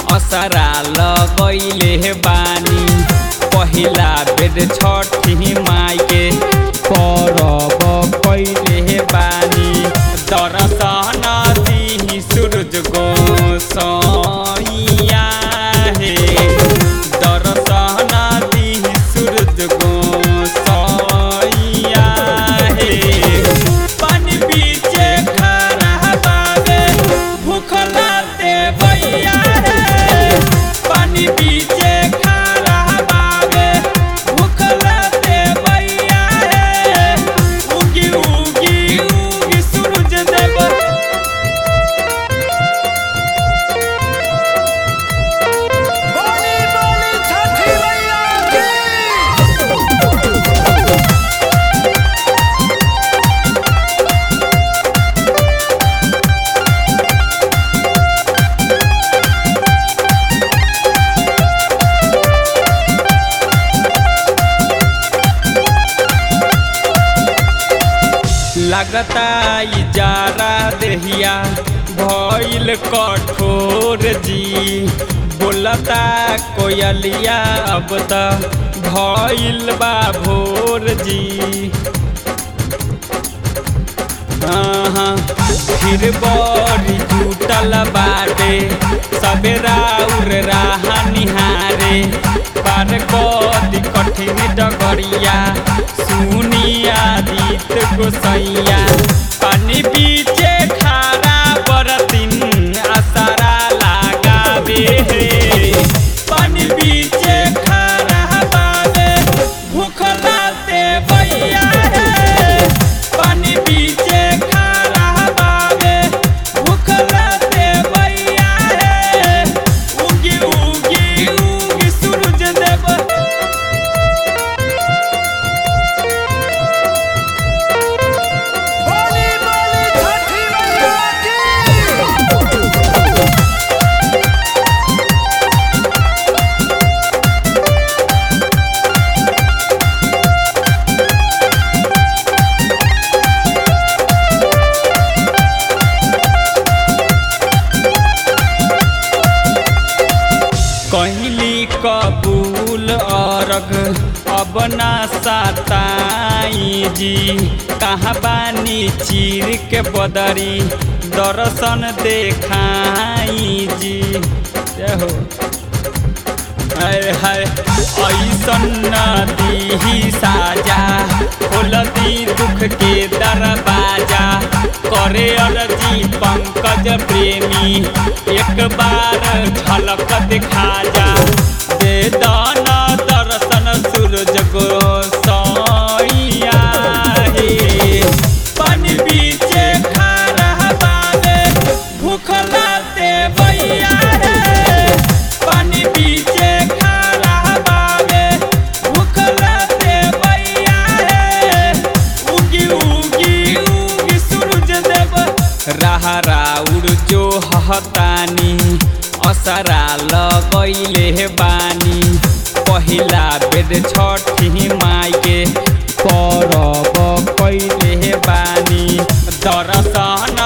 असरा लगैले बानी पहिला बेर छठी माई के परब कैले बानी दर्शन दिही सूरज गोसैया हे दर्शन दिही सूरज गोसैया हे पानी बीचे खड़ा बाबे भूखला दे भैया रे पानी बीचे खड़ा बाबे भूखला दे भैया रे उगी उगी उगी सूरज देव बोली बोली छठी मैया की लगता इजारा देहिया भइल कठोर जी बोलता कोयलिया अब त भइल बा भोर जी हाँ, फिर बड़ी जुटल बाटे सबेरा उर राह निहारे पार कदी कठिन डगरिया सुनिया दीत गोसैया पानी बीचे खारा बरतिन असरा लगावे हे पानी बीचे खारा बाबे भूखला ते भैया हे पानी बीचे खारा बाबे भूखला ते भैया हे उगी उगी उगी सूरज देव बोली बोली छठी मैया की कहली कबूल अरग अब ना सताई जी कहाँ बानी चीर के बदरी दर्शन देखाई जी जय हो हाय हाय ऐसन नदी साजा खोलती दुख के दरवाजा करे अर्जी पंकज प्रेमी एक बार झलक दिखा जा दे दाना दर्शन सूरज गोसैया हे पानी बीचे खड़ा बाबे भूखला ते भैया रे पानी बीचे खड़ा बाबे भूखला ते भैया रे उगी उगी उगी सूरज देव राहरा उड़ जो हतानी असरा लगैले बानी पहिला बेर छठी माई के परब कैले बानी दर्शन